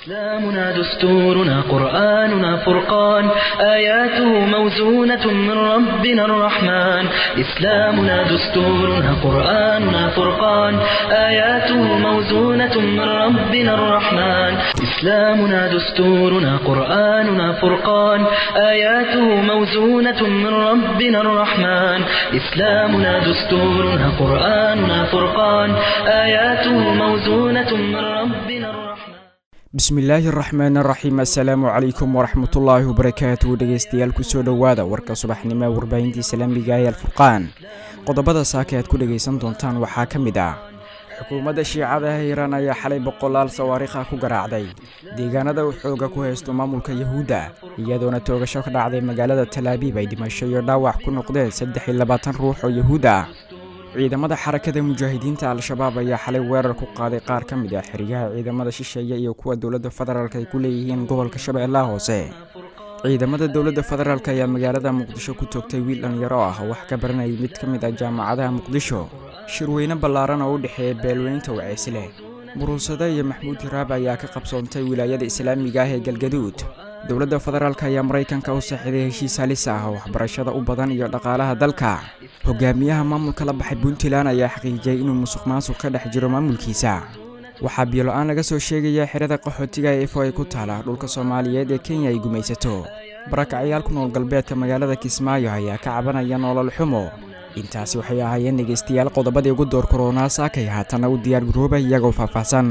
إسلامنا دستورنا قرآننا فرقان آياته موزونة من ربنا الرحمن إسلامنا دستورنا قرآننا فرقان آياته موزونة من ربنا الرحمن إسلامنا دستورنا قرآننا فرقان آياته موزونة من ربنا الرحمن إسلامنا دستورنا قرآننا فرقان آياته موزونة من ربنا الرحمن bismillaahi araxmaan araxiim assalaamu calaykum waraxmatullaahi wabarakaatu dhegeystayaal kusoo dhowaada warka subaxnimo ee warbaahintii islaamiga ee alfurqaan qodobada saaka aad ku dhegaysan doontaan waxaa ka mid ah xukuumadda shiicada hiiraan ayaa xalay boqolaal sawaariikha ku garaacday deegaanada uu xooga ku haysto maamulka yahuudda iyadoona toogasho ka dhacday magaalada talaabiib ay dhimasho iyo dhaawac ku noqdeen saddex iyo labaatan ruux oo yahuud ah ciidamada xarakada mujaahidiinta al-shabaab ayaa xalay weerar ku qaaday qaar ka mid ah xeryaha ciidamada shisheeye iyo kuwa dowladda federaalk ay ku leeyihiin gobolka shabeellaha hoose ciidamada dowladda federaalk ayaa magaalada muqdisho ku toogtay wiil dhalinyaro ah oo wax ka baranayay mid ka mid ah jaamacadaha muqdisho shirweyne ballaaran oo u dhexeeya beelweynta waceysle muruusade iyo maxmuud hiraab ayaa ka qabsoontay wilaayada islaamiga ah ee galgaduud dowladda federaalk ayaa maraykanka u saxiday heshiis halis ah oo waxbarashada u badan iyo dhaqaalaha dalka hogaamiyaha maamulka la baxay puntland ayaa xaqiijiyey inuu musuq maasuq ka dhex jiro maamulkiisa waxaa biyo-la-aan laga soo sheegaya xerada qaxootiga ee efo ay ku taala dhulka soomaaliyeed ee kenya ay gumaysato barakacyaal ku nool galbeedka magaalada kismaayo ayaa ka cabanaya nolol xumo intaasi waxay ahaayeen dhegaystayaal qodobadii ugu door koronaa saakay haatana u diyaar garooba iyagoo faahfaahsan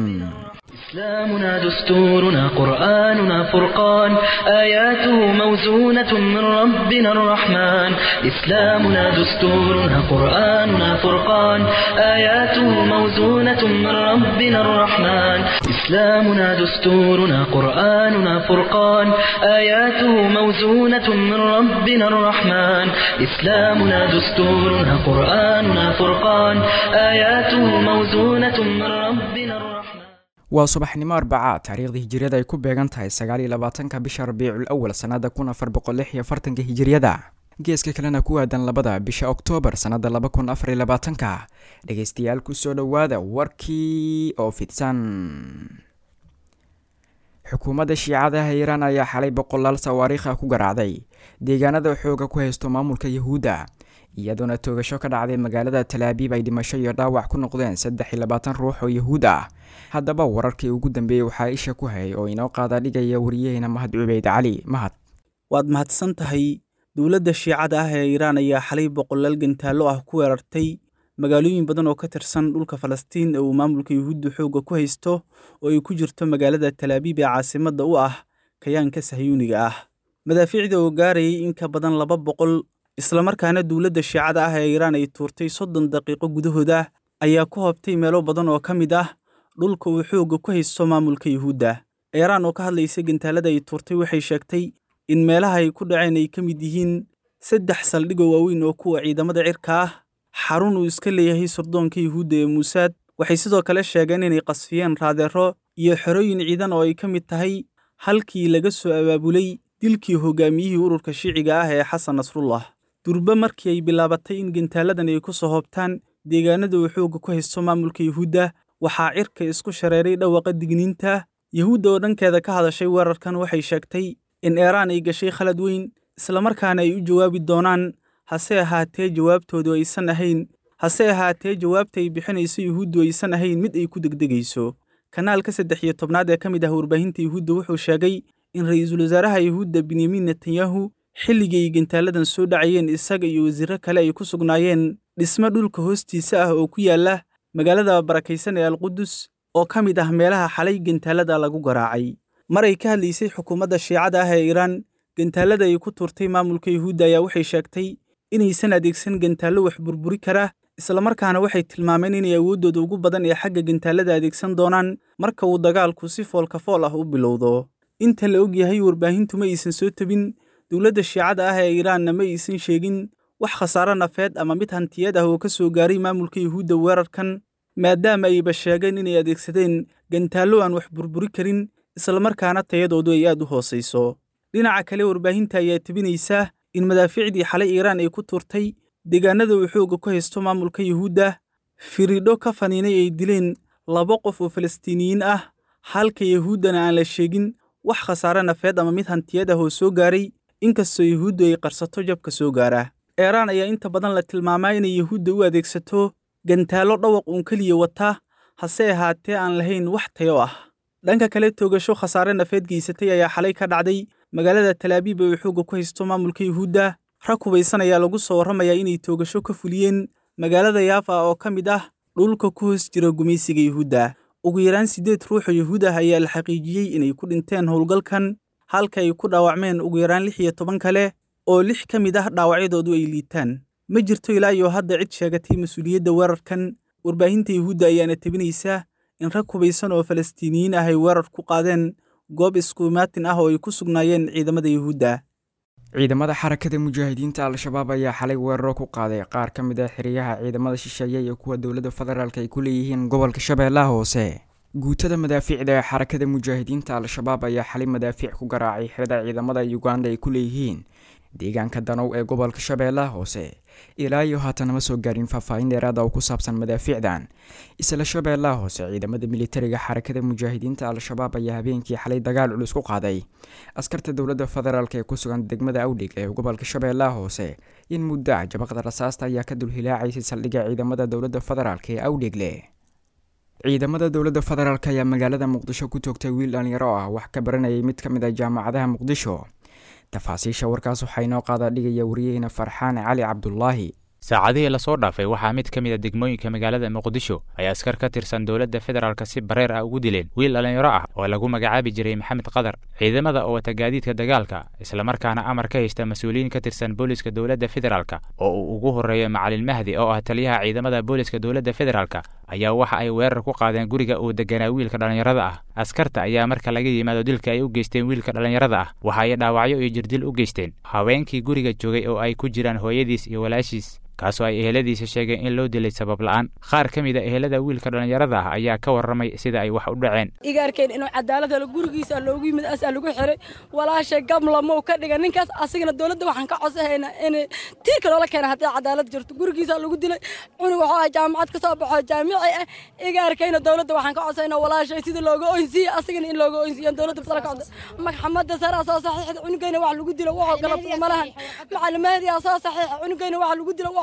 إسلامنا دستورنا قرآننا فرقان آياته موزونة من ربنا الرحمن إسلامنا دستورنا قرآننا فرقان آياته موزونة من ربنا الرحمن إسلامنا دستورنا قرآننا فرقان آياته موزونة من ربنا الرحمن إسلامنا دستورنا قرآننا فرقان آياته موزونة من ربنا الرحمن waa subaxnimo arbacaad taariikhda hijiriyada ay ku beegan tahay sagaal iyo labaatanka bisha rabiicul awal sannada kun afar boqol lix iyo afartanka hijiriyada geeska kalena ku aadan labada bisha oktoobar sannada laba kun afar iyo labaatanka dhegaystayaal kusoo dhowaada warkii oo fidsan xukuumadda shiicadaha iiraan ayaa xalay boqolaal sawaariikha ku garaacday deegaanada xooga ku haysto maamulka yahuudda iyadoona toogasho ka dhacday magaalada talaabiib ay dhimasho iyo dhaawac ku noqdeen saddex iyo labaatan ruux oo yahuud ah haddaba wararkii ugu dambeeyey waxaa isha ku hayay oo inoo qaada dhigaya wariyaheena mahad cubeyd cali mahad waad mahadsan tahay dowladda shiicada ah ee iiraan ayaa xalay boqolaal gantaallo ah ku weerartay magaalooyin badan oo ka tirsan dhulka falastiin ee uu maamulka yuhuudda xoogga ku haysto oo ay ku jirto magaalada talaabiib ee caasimadda u ah kayaanka sahyuuniga ah madaafiicda oo gaarayay in ka badan laba boqol islamarkaana dowladda shiicada ah ee iiraan ay tuurtay soddon daqiiqo gudahooda ayaa ku hobtay meelo badan oo ka mid ah dhulka uu xoogga ku haysto maamulka yuhuudda iiraan oo ka hadlaysa gantaalada ay tuurtay waxay sheegtay in meelaha ay ku dhaceen ay ka mid yihiin saddex saldhigoo waaweyn oo kuwa ciidamada cirka ah xarun uu iska leeyahay surdoonka yuhuudda ee muusaad waxay sidoo kale sheegeen inay qasfiyeen raadeero iyo xerooyin ciidan oo ay ka mid tahay halkii laga soo abaabulay dilkii hogaamiyihii ururka shiiciga ah ee xasan nasrullah durbe markii ay bilaabatay in gantaaladan ay ku soo hoobtaan deegaanada uu xoogga ku haysto maamulka yuhuudda waxaa cirka isku shareeray dhawaqa digniinta yuhuudda oo dhankeeda ka hadashay weerarkan waxay sheegtay in eeraan ay gashay khalad weyn islamarkaana ay u jawaabi doonaan hase ahaatee jawaabtoodu aysan ahayn hase ahaatee jawaabta ay bixinayso yuhuuddu aysan ahayn mid ay ku degdegayso kanaalka saddex iyo tobnaad ee ka mid ah warbaahinta yuhuudda wuxuu sheegay in ra'iisul wasaaraha yuhuudda benyamin netanyahu xilligii ay gantaaladan soo dhacayeen isaga iyo wasiirro kale ay ku sugnaayeen dhisme dhulka hoostiisa ah oo ku yaalla magaalada barakaysan ee alqudus oo ka mid ah meelaha xalay gantaalada lagu garaacay mar ay ka hadlaysay xukuumadda shiicada ah ee iiraan gantaalada ay ku tuurtay maamulka yuhuudda ayaa waxay sheegtay inaysan adeegsan gantaallo wax burburi kara islamarkaana waxay tilmaameen inay awooddooda ugu badan ee xagga gantaalada adeegsan doonaan marka uu dagaalku si foolka fool ah u bilowdo inta la og yahay warbaahintu ma aysan soo tebin dowladda shiicada ah ee iiraanna ma aysan sheegin wax khasaaro nafeed ama mid hantiyeed ah oo ka soo gaaray maamulka yuhuudda weerarkan maadaama ayba sheegeen inay adeegsadeen gantaallo aan wax burburi karin islamarkaana tayadoodu ay aad u hoosayso dhinaca kale warbaahinta ayaa tebinaysa in madaafiicdii xalay iiraan ay ku turtay deegaanada uu xoogga ku haysto maamulka yuhuudda firidho ka faniinay ay dileen laba qof oo falastiiniyiin ah halka yahuuddana aan la sheegin wax khasaare nafeed ama mid hantiyad ah oo soo gaaray inkastoo yahuuddu ay qarsato jabka soo gaara eeraan ayaa inta badan la tilmaamaa inay yahuudda u adeegsato gantaallo dhawaq uun keliya wata hase ahaatee aan lahayn wax tayo ah dhanka kale toogasho khasaare nafeed geysatay ayaa xalay ka dhacday magaalada talaabiib ee uu xoogga ku haysto maamulka yuhuudda rag hubaysan ayaa lagu soo warramayaa inay toogasho ka fuliyeen magaalada yaafa oo ka mid ah dhulka ku hoos jira gumaysiga yuhuudda ugu yaraan siddeed ruuxoo yuhuud ah ayaa la xaqiijiyey inay ku dhinteen howlgalkan halka ay ku dhaawacmeen ugu yaraan lix iyo toban kale oo lix ka mid ah dhaawacyadoodu ay liitaan ma jirto ilaa iyo hadda cid sheegatay mas-uuliyadda weerarkan warbaahinta yuhuudda ayaana tebinaysa in rag hubaysan oo falastiiniyiin ah ay weerar ku qaadeen goob iskuimaatin ah oo ay ku sugnaayeen ciidamada yuhuudda ciidamada xarakada mujaahidiinta al-shabaab ayaa xalay weeraro ku qaaday qaar ka mid ah xiriyaha ciidamada shisheeye iyo kuwa dowladda federaalk ay ku leeyihiin gobolka shabeellaha hoose guutada madaafiicda ee xarakada mujaahidiinta al-shabaab ayaa xalay madaafiic ku garaacay xirada ciidamada uganda ay ku leeyihiin deegaanka danow ee gobolka shabeellaha hoose ilaa iyo haatan ma soo gaarin faahfaahin dheeraada oo ku saabsan madaafiicdan isla shabeellaha hoose ciidamada militariga xarakada mujaahidiinta al-shabaab ayaa habeenkii xalay dagaal culus ku qaaday askarta dowladda federaalk ee ku sugan degmada awdhig ee gobolka shabeellaha hoose in muddo ah jabaqda rasaasta ayaa ka dulhilaacaysay saldhigga ciidamada dowladda federaalk ee awdhigle ciidamada dowladda federaalk ayaa magaalada muqdisho ku toogtay wiil dhalinyaro ah wax ka baranayay mid ka mid ah jaamacadaha muqdisho tafaasiisha warkaas waxaa inoo qaada dhigaya wariyaheyna farxaan cali cabdulaahi saacadihii lasoo dhaafay waxaa mid ka mid a degmooyinka magaalada muqdisho ay askar ka tirsan dowladda federaalk si bareer ah ugu dileen wiil dhallinyaro ah oo lagu magacaabi jiray maxamed qadar ciidamada oo wata gaadiidka dagaalka islamarkaana amar ka haysta mas-uuliyiin ka tirsan booliska dowladda federaalk oo uu ugu horreeyo macalin mahdi oo ah taliyaha ciidamada booliska dowladda federaalk ayaa waxa ay weerar ku qaadeen guriga uu deganaa wiilka dhallinyarada ah askarta ayaa marka laga yimaado dilka ay u geysteen wiilka dhallinyarada ah waxa ay dhaawacyo iyo jirdil u geysteen haweenkii guriga joogay oo ay ku jiraan hooyadiis iyo walaashiis kaasoo ay eheladiisa sheegeen in loo dilay sabab la'aan qaar ka mid a ehelada wiilka dhallinyarada ah ayaa ka warramay sida ay wax u dhaceen igaarkeen inuu cadaalad helo gurigiisa loogu yimid asaa lagu xiray walaashay gamlamou ka dhiga ninkaas asigana dowladda waxaan ka codsahaynaa in tiirka loola keena haddii cadaalad jirto gurigiisa lagu dilay cunug waxuu ah jaamacad ka soo baxo jaamici ah igaarkayna dowladda waxaan ka codsaynaa walaashay sida looga oynsiiye asigana in looga oynsiiyo dowladda sala ka codsa maxamadda saraa soo saxiixda cunugayna wax lagu dilo waxuu galabsado ma lahan macalimaadiyaa soo saxiixa cunugayna wax lagu dilo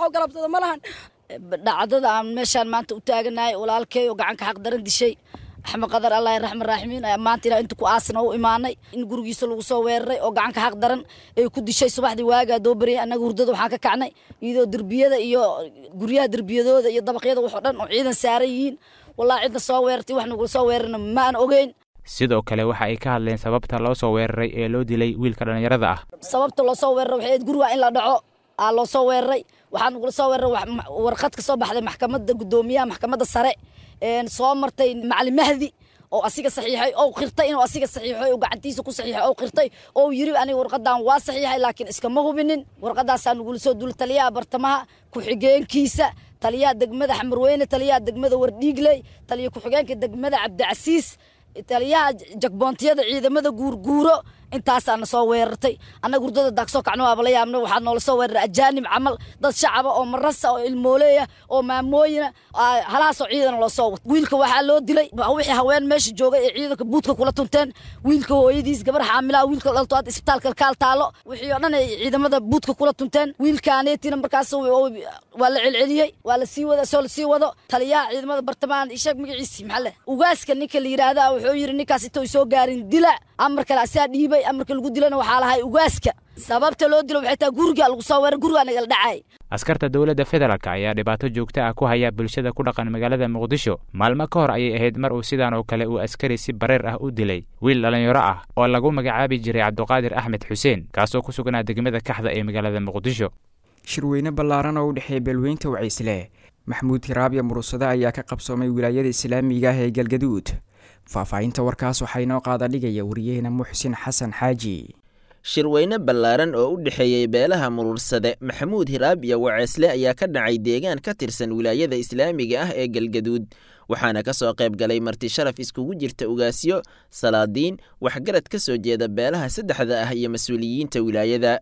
dhacdada aan meeshaan maanta u taaganahay walaalkey oo gacanka xaq daran dishay axmed qadar allah raxman raaximiin ayaa maanta ilaa inta ku aasna u imaanay in gurigiisa lagu soo weeraray oo gacanka xaq daran ay ku dishay subaxdii waagaa doo bariyay annaga hurdada waxaan ka kacnay iyadoo derbiyada iyo guryaha derbiyadooda iyo dabaqyada waxoo dhan oo ciidan saaran yihiin wallahi cidna soo weerartay wax nagula soo weerarna ma aan ogeyn sidoo kale waxa ay ka hadleen sababta loo soo weeraray ee loo dilay wiilka dhallinyarada ah sababta loo soo weeraray waxay ahayd guriga in la dhaco aa loo soo weeraray waxaa nagula soo weeraray warqad ka soo baxday maxkamadda guddoomiyaha maxkamadda sare soo martay macalin mahdi oo asiga saxiixay oo qirtay inuu asiga saxiixay oo gacantiisa ku saxiixay oo qirtay oo yiri aniga warqadan waa saxiixay laakiin iskama hubinin warqadaasaa nagula soo dul taliyaha bartamaha ku-xigeenkiisa taliyaha degmada xamarweyne taliyaha degmada wardhiigley taliya ku-xigeenka degmada cabdicasiis taliyaha jagboontiyada ciidamada guurguuro intaasaana soo weerartay annaga hurdada daagsoo kacno waaba la yaabna waxaa noola soo weeraray ajaanib camal dad shacaba oo marasa oo ilmooleeya oo maamooyina halaasoo ciidana loo soo wato wiilka waxaa loo dilay wixii haween meesha joogay ee ciidanka buudka kula tunteen wiilka hooyadiis gabar xaamilaa wiilka dhalto hadda isbitaalka kaal taalo wixii oo dhan ay ciidamada buudka kula tunteen wiilkaaneetina markaas waa la celceliyey waa la sii wada soo la sii wado taliyaha ciidamada bartamahan isheeg magaciisi maxaa leh ugaaska ninka la yidhaahda wuxuu yidhi ninkaas intay soo gaarin dila amar kale asaa dhiibay amarka lagu dilana waxaa lahay ugaaska sababta loo dilo waxay tahay guriga lagu soo weerar gurigaa nagala dhacay askarta dowladda federaalk ayaa dhibaato joogto ah ku haya bulshada ku dhaqan magaalada muqdisho maalmo ka hor ayay ahayd mar uu sidaan oo kale uu askari si bareer ah u dilay wiil dhallinyaro ah oo lagu magacaabi jiray cabduqaadir axmed xuseen kaasoo ku sugnaa degmada kaxda ee magaalada muqdisho shirweyne ballaaran oo u dhexeeya beelweynta wacaysle maxamuud hiraabya muruusade ayaa ka qabsoomay wilaayada islaamiga ah ee galgaduud faahfaahinta warkaas waxaa inoo qaada dhigaya wariyaheena muxsin xasan xaaji shirweyne ballaaran oo u dhexeeyey beelaha muruursade maxamuud hiraab iyo waceesle ayaa ka dhacay deegaan ka tirsan wilaayada islaamiga ah ee galgaduud waxaana ka soo qayb galay marti sharaf iskugu jirta ugaasyo salaadiin waxgarad ka soo jeeda beelaha saddexda ah iyo mas-uuliyiinta wilaayada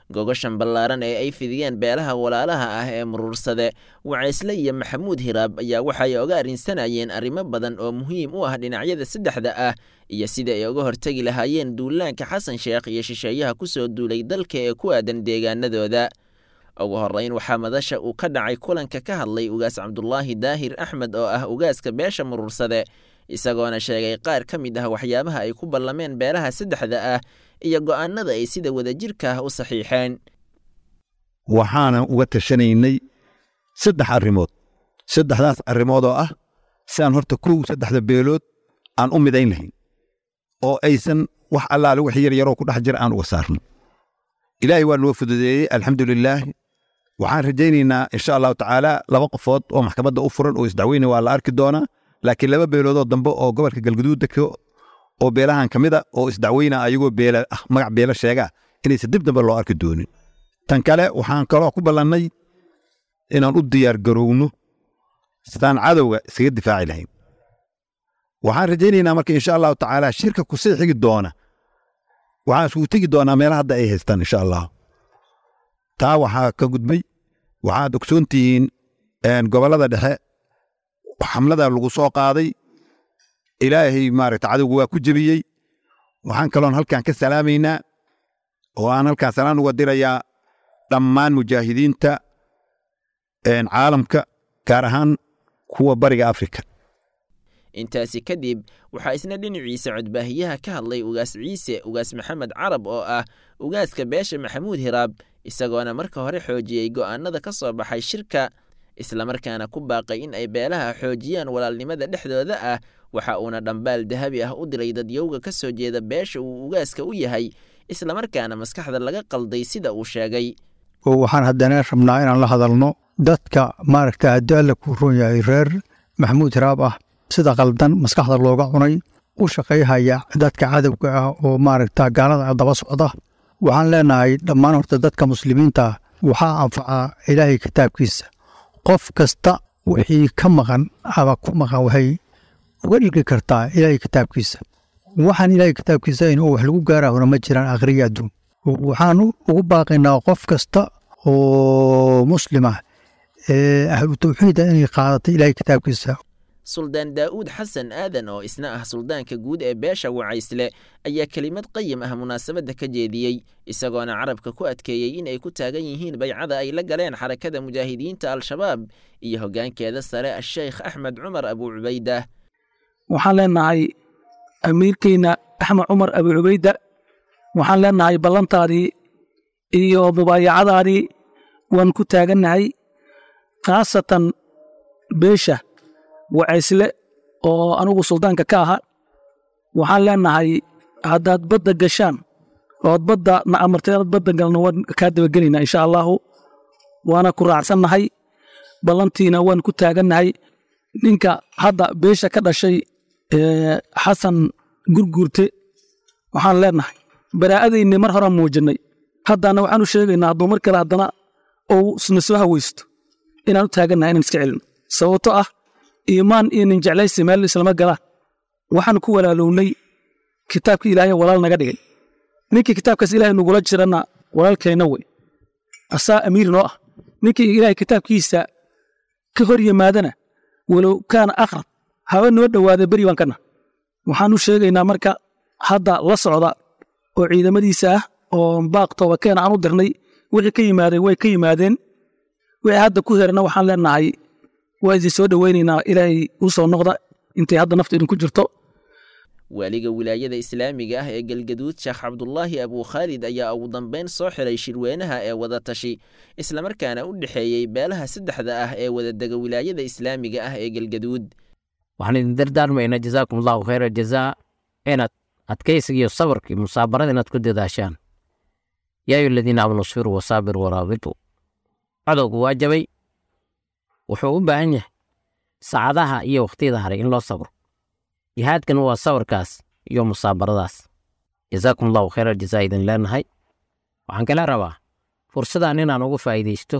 gogoshan ballaaran ee ay fidiyeen beelaha walaalaha ah ee muruursade wacaysle iyo maxamuud hiraab ayaa waxay oga arrinsanayeen arrimo badan oo muhiim u ah dhinacyada saddexda ah iyo sidai ay uga hortegi lahaayeen duulaanka xasan sheekh iyo shisheeyaha ku soo duulay dalka ee ku aadan deegaanadooda ugu horrayn waxaa madasha uu ka dhacay kulanka ka hadlay ugaas cabdulaahi daahir axmed oo ah ugaaska beesha muruursade isagoona sheegay qaar ka mid ah waxyaabaha ay ku ballameen beelaha saddexda ah iyo go'aanada ay sida wadajirka ah u saxiixeen waxaana uga tashanaynay saddex arrimood saddexdaas arrimood oo ah si aan horta kow saddexda beelood aan u midayn lahayn oo aysan wax allaale wax yar yaroo ku dhex jira aan uga saarno ilaahay waa noo fududeeyey alxamdulilaah waxaan rajaynaynaa insha allahu tacaala laba qofood oo maxkamadda u furan oo isdacweyne waa la arki doonaa laakiin laba beeloodoo dambe oo gobolka galguduud degto oo beelahan ka mid a oo isdacweyna ayagoo beela ah magac beelo sheegaa inaysan dib dambe loo arki doonin tan kale waxaan kaloo ku ballannay inaan u diyaar garowno sidaan cadowga iskaga difaaci lahayn waxaan rajaynaynaa marka insha allahu tacaala shirka kusii xigi doona waxaan isugu tegi doonaa meelaha hadda ay haystaan insha allah taa waxaa ka gudbay waxaad ogsoon tihiin gobollada dhexe xamlada lagu soo qaaday ilaahay maaragta cadowga waa ku jebiyey waxaan kaloon halkan ka salaamaynaa oo aan halkaan salaan uga dirayaa dhammaan mujaahidiinta caalamka gaar ahaan kuwa bariga afrika intaasi kadib waxaa isna dhinaciisa codbaahiyaha ka hadlay ugaas ciise ugaas maxamed carab oo ah ugaaska beesha maxamuud hiraab isagoona marka hore xoojiyey go'aanada ka soo baxay shirka islamarkaana ku baaqay in ay beelaha xoojiyaan walaalnimada dhexdooda ah waxa uuna dhambaal dahabi ah u diray dadyowga ka soo jeeda beesha uu ugaaska u yahay islamarkaana maskaxda laga qalday sida uu sheegay oo waxaan haddana rabnaa inaan la hadalno dadka maaragta haddii alle kuu roon yahay reer maxamuud hiraab ah sida qaldan maskaxda looga cunay u shaqayhaya dadka cadowga ah oo maaragta gaalada daba socda waxaan leenahay dhammaan horta dadka muslimiinta waxaa anfacaa ilaahay kitaabkiisa qof kasta wixii ka maqan ama ku maqan waxay uga dhigi kartaa ilaahay kitaabkiisa waxaan ilaahay kitaabkiisa in wax lagu gaarahona ma jiraan akhriya adduun waxaan ugu baaqaynaa qof kasta oo muslima ee ahlu tawxiida inay qaadato ilaahay kitaabkiisa suldaan daa'uud xasan aadan oo isna ah suldaanka guud ee beesha wacaysle ayaa kelimad qayim ah munaasabadda ka jeediyey isagoona carabka ku adkeeyey in ay ku taagan yihiin baycada ay la galeen xarakada mujaahidiinta al-shabaab iyo hoggaankeeda sare asheykh axmed cumar abuu cubayda waxaan leenahay amiirkeyna axmed cumar abuu cubayda waxaan leenahay ballantaadii iyo mubaayacadaadii waan ku taagannahay khaasatan beesha wacaysle oo anugu suldaanka ka aha waxaan leenahay haddaad badda gashaan ood badda na amartay inaad badda galno waan kaa dabagelaynaa insha allaahu waana ku raacsannahay ballantiina waan ku taagannahay ninka hadda beesha ka dhashay xasan gurguurte waxaan leenahay baraa'adaynii mar horaan muujinnay haddana waxaan u sheegaynaa hadduu mar kale haddana ou isna soo hawaysto inaan u taagannahay inaan iska celino sababto ah iimaan iyo nin jeclaysi meel islama galaan waxaan ku walaalownay kitaabka ilaahay walaal naga dhigay ninkii kitaabkaas ilaahay nugula jirana walaalkeenna wey asaa amiir noo ah ninkii ilaahay kitaabkiisa ka hor yimaadana walow kaana akhrab haba noo dhowaada beri baan kana waxaan u sheegaynaa marka hadda la socda oo ciidamadiisa ah oo baaq toobakeena aan u dirnay wixii ka yimaadeen way ka yimaadeen wixii hadda ku herana waxaan leenahay waa idin soo dhowaynaynaa ilaahay u soo noqda intay hadda nafta idinku jirto waaliga wilaayada islaamiga ah ee galgaduud sheekh cabdulaahi abuu khaalid ayaa ugu dambayn soo xiray shirweynaha ee wadatashi islamarkaana u dhexeeyey beelaha saddexda ah ee wadadega wilaayada islaamiga ah ee galgaduud waxaan idin dardaarmaynaa jazaakum allahu khayra jazaa inaad adkaysiga iyo sabarka iyo musaabarada inaad ku dadaashaan yaa ayu aladiina aamanu sfiruu wasaabir waraabituu cadowgu waa jabay wuxuu u baahan yahay saacadaha iyo wakhtiyada haray in loo sabro jihaadkan waa sabarkaas iyo musaabaradaas jazaakum allahu khayra jazaa idin leenahay waxaan kala rabaa fursadan inaan uga faa'iidaysto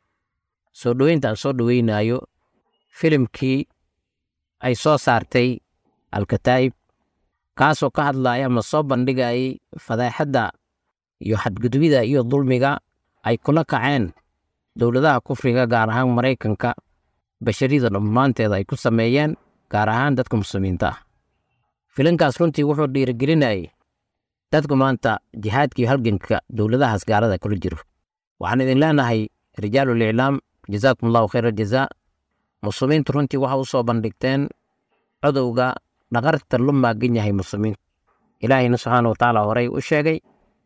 soo dhoweynta aan soo dhoweynaayo filimkii ay soo saartay alkataa'ib kaasoo ka hadlaaya ama soo bandhigayay fadaaxadda iyo xadgudubida iyo dulmiga ay kula kaceen dowladaha kufriga gaar ahaan maraykanka basharida dhammaanteeda ay ku sameeyeen gaar ahaan dadka muslimiinta ah filinkaas runtii wuxuu dhiirigelinayay dadku maanta jihaadka iyo halganka dowladahaas gaalada kula jiro waxaan idin leenahay rijaalul iclaam jazaakum allahu khayra jazaa muslimiintu runtii waxa u soo bandhigteen codowga dhaqarta lu maagan yahay muslimiinta ilaahayna subxaana watacaala horey u sheegay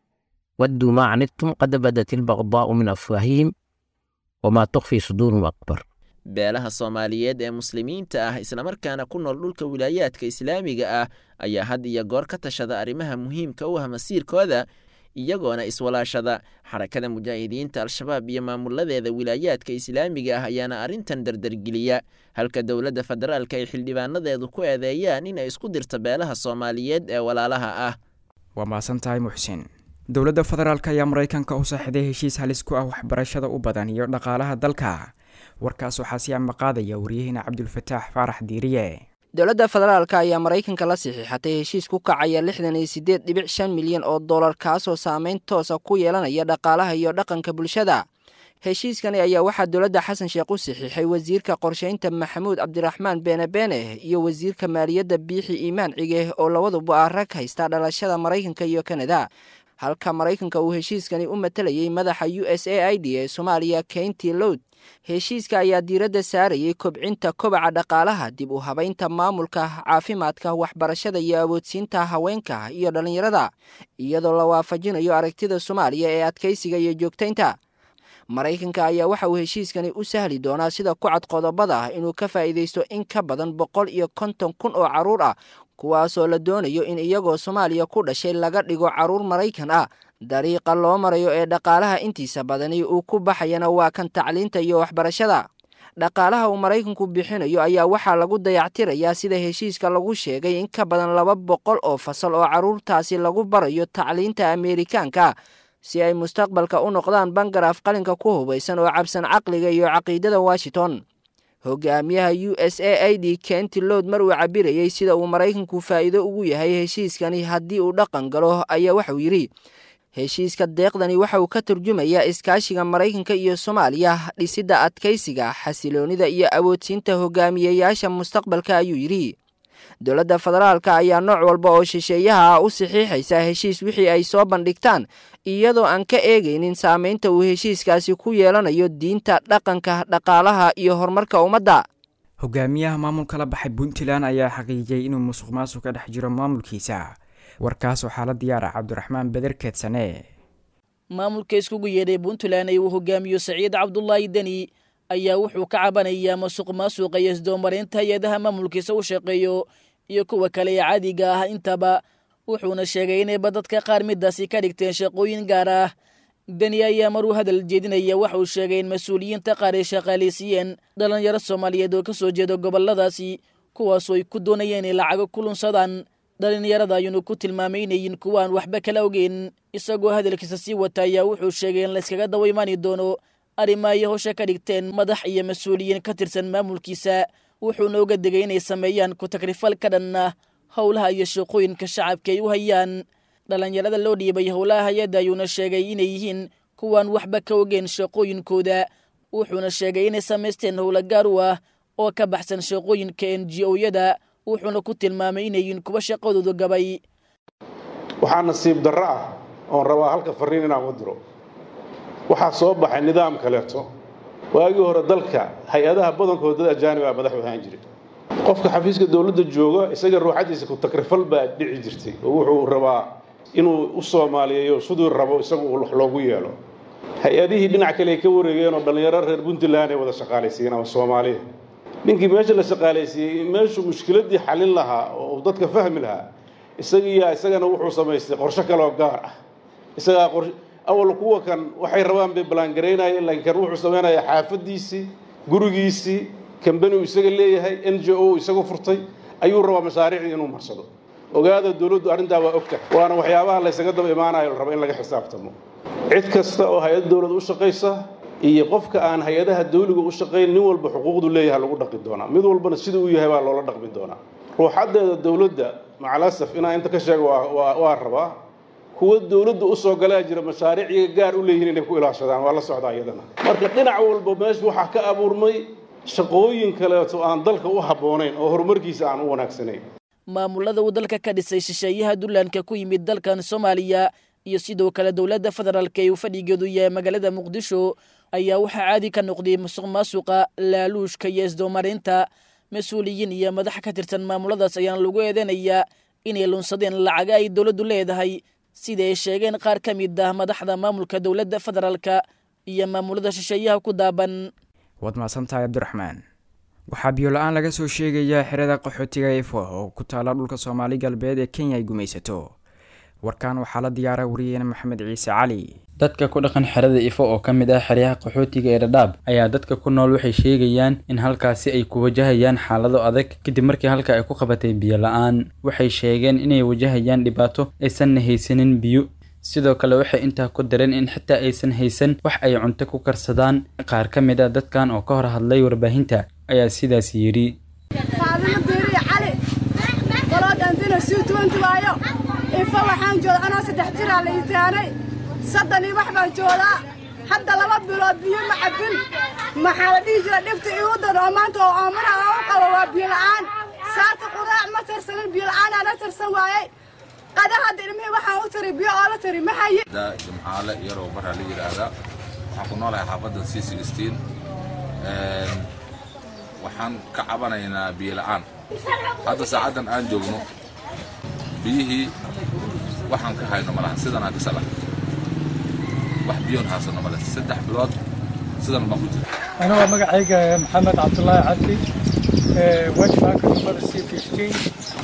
wadduu maa canidtum qad badat ilbaqdaa'u min afwaahihim wamaa tukfii suduurum akbar beelaha soomaaliyeed ee muslimiinta ah islamarkaana ku nool dhulka wilaayaadka islaamiga ah ayaa had iyo goor ka tashada arrimaha muhiimka u ah masiirkooda iyagoona iswalaashada xarakada mujaahidiinta al-shabaab iyo maamuladeeda wilaayaadka islaamiga ah ayaana arrintan dardargeliya halka dowladda federaalka ay xildhibaanadeedu ku eedeeyaan in ay isku dirto beelaha soomaaliyeed ee walaalaha ah waa mahadsan tahay muxsin dowladda federaalk ayaa maraykanka u saaxiday heshiis halis ku ah waxbarashada u badan iyo dhaqaalaha dalka warkaas waxaa sii amaqaadaya waryaheena cabdulfataax faarax diiriye dowladda federaalka ayaa maraykanka la saxiixatay heshiis ku kacaya lixdan iyo siddeed dhibic shan milyan oo dollar kaasoo saameyn toosa ku yeelanaya dhaqaalaha iyo dhaqanka bulshada heshiiskani ayaa waxaa dowladda xasan sheekh u saxiixay wasiirka qorshaynta maxamuud cabdiraxmaan beene beene iyo wasiirka maaliyadda biixi iimaan cige oo labaduba ah rag haysta dhalashada maraykanka iyo kanada halka maraykanka uu heshiiskani u matalayay madaxa u s a i d ee soomaaliya keynti lowd heshiiska ayaa diiradda saarayay kobcinta kobaca dhaqaalaha dib u habaynta maamulka caafimaadka waxbarashada iyo awoodsiinta haweenka iyo dhallinyarada iyadoo la waafajinayo aragtida soomaaliya ee adkaysiga iyo joogtaynta maraykanka ayaa waxa uu heshiiskani u sahli doonaa sida ku cad qodobada inuu ka faa'iidaysto in ka badan boqol iyo konton kun oo carruur ah kuwaasoo la doonayo in iyagoo soomaaliya ku dhashay laga dhigo carruur maraykan ah dariiqa loo marayo ee dhaqaalaha intiisa badani uu ku baxayana waa kan tacliinta iyo waxbarashada dhaqaalaha uu maraykanku bixinayo ayaa waxaa lagu dayactirayaa sida heshiiska lagu sheegay in ka badan laba boqol oo fasal oo carruurtaasi lagu barayo tacliinta ameerikaanka si ay mustaqbalka u noqdaan bangaraaf qalinka ku hubaysan oo cabsan caqliga iyo caqiidada washington hogaamiyaha u s a i d kenti lowd mar uu cabirayey sida uu maraykanku faa'iido ugu yahay heshiiskani haddii uu dhaqan galo ayaa waxauu yidhi heshiiska deeqdani waxa uu ka turjumayaa iskaashiga maraykanka iyo soomaaliya dhisidda adkaysiga xasiloonida iyo awoodsiinta hogaamiyeyaasha mustaqbalka ayuu yidhi dowladda federaalka ayaa nooc walba oo shisheeyaha ah u saxiixaysa heshiis wixii ay soo bandhigtaan iyadoo aan ka eegaynin saameynta uu heshiiskaasi ku yeelanayo diinta dhaqanka dhaqaalaha iyo horumarka ummadda hogaamiyaha maamulka la baxay puntland ayaa xaqiijiyey inuu musuq maasuq ka dhex jiro maamulkiisa warkaas waxaa la diyaara cabdiraxmaan beder keedsane maamulka iskugu yeedhay puntland ee uu hogaamiyo saciid cabdulaahi deni ayaa wuxuu ka cabanayaa masuq maasuqa iyo isdoomareynta hay-adaha maamulkiisa u shaqeeyo iyo kuwa kale ee caadiga ah intaba wuxuuna sheegay inayba dadka qaar midaasi ka dhigteen shaqooyin gaar ah deni ayaa maruu hadal jeedinaya waxa uu sheegay in mas-uuliyiinta qaar ay shaqaalaysiiyeen dhallinyaro soomaaliyeed oo ka soo jeeda gobolladaasi kuwaasoo ay ku doonayeen inay lacago ku lunsadaan dhallinyarada ayuunu ku tilmaamay inayin kuwaan waxba kala ogeyn isagoo hadalkiisa sii wata ayaa wuxuu sheegay in layskaga daba imaani doono arrima ay howsha ka dhigteen madax iyo mas-uuliyiin ka tirsan maamulkiisa wuxuuna uga degay inay sameeyaan ku-tagrifal ka dhan ah howlaha iyo shaqooyinka shacabka ay u hayaan dhallinyarada loo dhiibay howlaha hay-adda ayuuna sheegay inay yihiin kuwaan waxba ka ogeen shaqooyinkooda wuxuuna sheegay inay samaysteen howla gaar u ah oo ka baxsan shaqooyinka n g o-yada wuxuuna ku tilmaamay inay yihiin kuwa shaqadoodu gabay waxaa nasiib darro ah oon rabaa halka fariin inaan u diro waxaa soo baxay nidaam kaleeto waagii hore dalka hay-adaha badankooda dad ajaanib ah madax u ahaan jiray qofka xafiiska dowladda jooga isaga ruuxadiisa ku-takrifal baa dhici jirtay oo wuxuu rabaa inuu u soomaaliyeeyo siduu rabo isagu wax loogu yeelo hay-adihii dhinac kale ay ka wareegeen oo dhallinyaro reer puntland ay wada shaqaalaysiiyeen ama soomaaliya ninkii meesha la shaqaalaysiiyey meeshuu mushkiladii xalin lahaa oo uu dadka fahmi lahaa isagiiyaa isagana wuxuu samaystay qorsho kaleoo gaar ah isagaa qor awal kuwa kan waxay rabaan bay ballaangaraynayeen laakiin kan wuxuu samaynayaa xaafadiisii gurigiisii kambani uu isaga leeyahay n j o isagu furtay ayuu rabaa mashaariicdii inuu marsado ogaada dowladdu arrintaa waa ogta waana waxyaabaha laysaga daba imaanayo la rabo in laga xisaabtamo cid kasta oo hay-ad dowlad u shaqaysa iyo qofka aan hay-adaha dawliga u shaqayn nin walba xuquuqdu leeyahay lagu dhaqi doonaa mid walbana sida uu yahay baa loola dhaqmi doonaa ruuxaddeeda dowladda macalasaf inaan inta ka sheego waa rabaa kuwa dowladda u soo galaa jira mashaariiciga gaar u leeyihiin inay ku ilaashadaan waa la socdaa iyadana marka dhinac walba meesha waxaa ka abuurmay shaqooyin kaleeto aan dalka u habboonayn oo horumarkiisa aan u wanaagsanayn maamulada uu dalka ka dhisay shisheeyaha dullaanka ku yimid dalkan soomaaliya iyo sidoo kale dowladda federaalk ee uu fadhigeedu yahay magaalada muqdisho ayaa waxaa caadi ka noqday musuq maasuqa laaluushka iyo isdoomarinta mas-uuliyiin iyo madax ka tirsan maamuladaas ayaana lagu eedeynayaa inay lunsadeen lacaga ay dowladdu leedahay sida ay sheegeen qaar ka mid ah madaxda maamulka dowladda federaalka iyo maamulada shisheeyaha ku daaban waad mahadsantahay cabdiraxmaan waxaa biyo-la-aan laga soo sheegayaa xerada qaxootiga efo oo ku taala dhulka soomaali galbeed ee kenya ay gumaysato warkan waxaa la diyaara wariyeena maxamed ciise cali dadka ku dhaqan xerada ifo oo ka mid ah xeryaha qaxootiga ee dhadhaab ayaa dadka ku nool waxay sheegayaan in halkaasi ay ku wajahayaan xaalado adag kadib markii halka ay ku qabatay biyo la-aan waxay sheegeen inay wajahayaan dhibaato aysanna haysanin biyo sidoo kale waxay intaa ku dareen in xitaa aysan haysan wax ay cunto ku karsadaan qaar ka mid ah dadkan oo ka hor hadlay warbaahinta ayaa sidaas yidhi ifo waxaan jooda anoo saddex jiraa la itaanay saddanii wax baan joodaa hadda laba bilood biyo ma cabbin maxaa la dhihi jira dhibta iigu dan oo maanta oo oomana aan u qabo waa biyo la'aan saata qudaac ma tarsanin biyo la'aan na tarsan waayey qada hadda ilmihii waxaan u tari biyo oo la tari ma haye jimcaale yaroo baraa la yidhaahdaa waxaan ku noolahay xaafadda c sixteen waxaan ka cabanaynaa biyo la'aan hadda saacaddan aan joogno biyihii waxaan ka hayno malaha sidan aan kasala wax biyoon haasano male saddex bilood sidan baan ku jira أنا waa magacayga maxamed cabdulaahi cabdi wajbaanka number c fifteen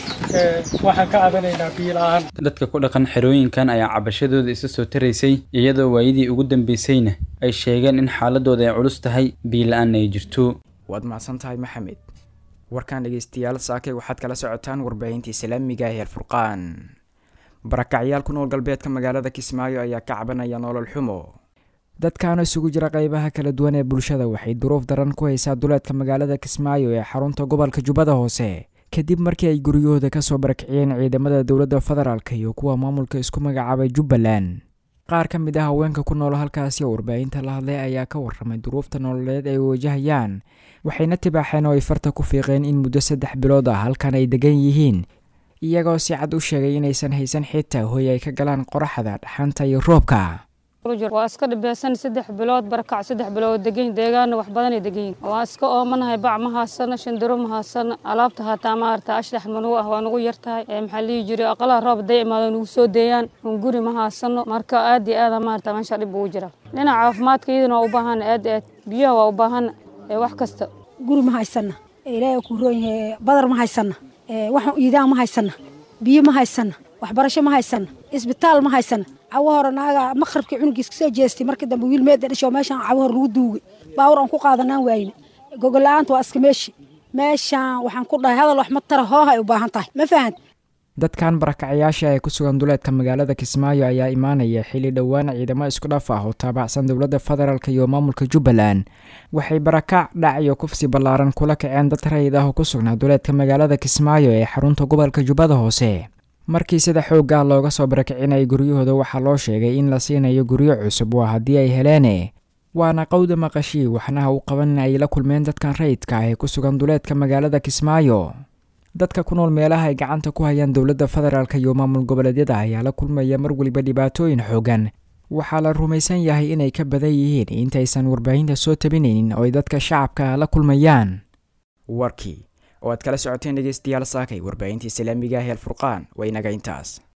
waxaan ka cabanaynaa biyo la'aan dadka ku dhaqan xerooyinkan ayaa cabashadooda isa soo taraysay iyadoo waayadii ugu dambeysayna ay sheegeen in xaaladooda ay culus tahay biyo la-aanna ay jirto waad mahadsan tahay maxamed warkan dhegeystayaal saakay waxaad kala socotaan warbaahinta islaamiga ee alfurqaan barakacyaal ku nool galbeedka magaalada kismaayo ayaa ka cabanaya nolol xumo dadkaana isugu jira qeybaha kala duwan ee bulshada waxay duruuf daran ku haysaa duleedka magaalada kismaayo ee xarunta gobolka jubbada hoose kadib markii ay guryahooda kasoo barakiciyeen ciidamada dowladda federaalk iyo kuwa maamulka isku magacaabay jubbaland qaar ka mid ah haweenka ku nool halkaasi oo warbaahinta la hadlay ayaa ka warramay duruufta nololeed ay wajahayaan waxayna tibaaxeen oo ay farta ku fiiqeen in muddo saddex bilood ah halkan ay degan yihiin iyagoo si cad u sheegay inaysan haysan xitaa hoy ay ka galaan qoraxda dhaxanta iyo roobka waa iska dhibeysan saddex bilood barakac saddex bilood degan deegaana wax badanay degan waa iska oomanahay bac ma haasano shandaro ma haasano alaabta haataa maarata ashdax manugu ah waa nugu yartahay maxaa lihi jiray aqalaha roob haday imaado nugu soo deeyaan guri ma haasano marka aad iyo aada maarata meesha dhib ugu jira dhinaca caafimaadka iyadana waa u baahana aad aad biyaha waa u baahana wax kasta guri ma haysana ilaahay ku roon yahay badar ma haysana wax iidaan ma haysana biyo ma haysana waxbarasho ma haysana isbitaal ma haysana cawo hore naaga maqribkii cunugiis kasoo jeestay markii dambe wiil meeda dhasho meeshaan cawo hore lagu duugay baawur aan ku qaadanaan waayne gogol-la'aanta waa iska meeshi meeshaan waxaan ku dhahay hadal wax ma tara hooha ay u baahan tahay ma fahant dadkan barakacayaasha ee ku sugan duleedka magaalada kismaayo ayaa imaanaya xilli dhowaan ciidamo isku dhaf ah oo taabacsan dowladda federaalk iyo maamulka jubbaland waxay barakac dhac iyo kufsi ballaaran kula kaceen dad rayid ah oo ku sugnaa duleedka magaalada kismaayo ee xarunta gobolka jubbada hoose markii sida xoogah looga soo barakicinayay guryahooda waxaa loo sheegay in la siinayo guryo cusub waa haddii ay heleene waana qowda maqashii waxnaha u qaban in ay la kulmeen dadkan rayidka ah ee ku sugan duleedka magaalada kismaayo dadka ku nool meelaha ay gacanta ku hayaan dowladda federaalk iyo maamul goboleedyada ayaa la kulmaya mar weliba dhibaatooyin xoogan waxaa la rumaysan yahay inay ka badan yihiin intaysan warbaahinta soo tabinaynin oo ay dadka shacabka la kulmayaan warkii oo aad kala socoteen dhegeystayaal saakay warbaahinta islaamiga ah ee alfurqaan waa inaga intaas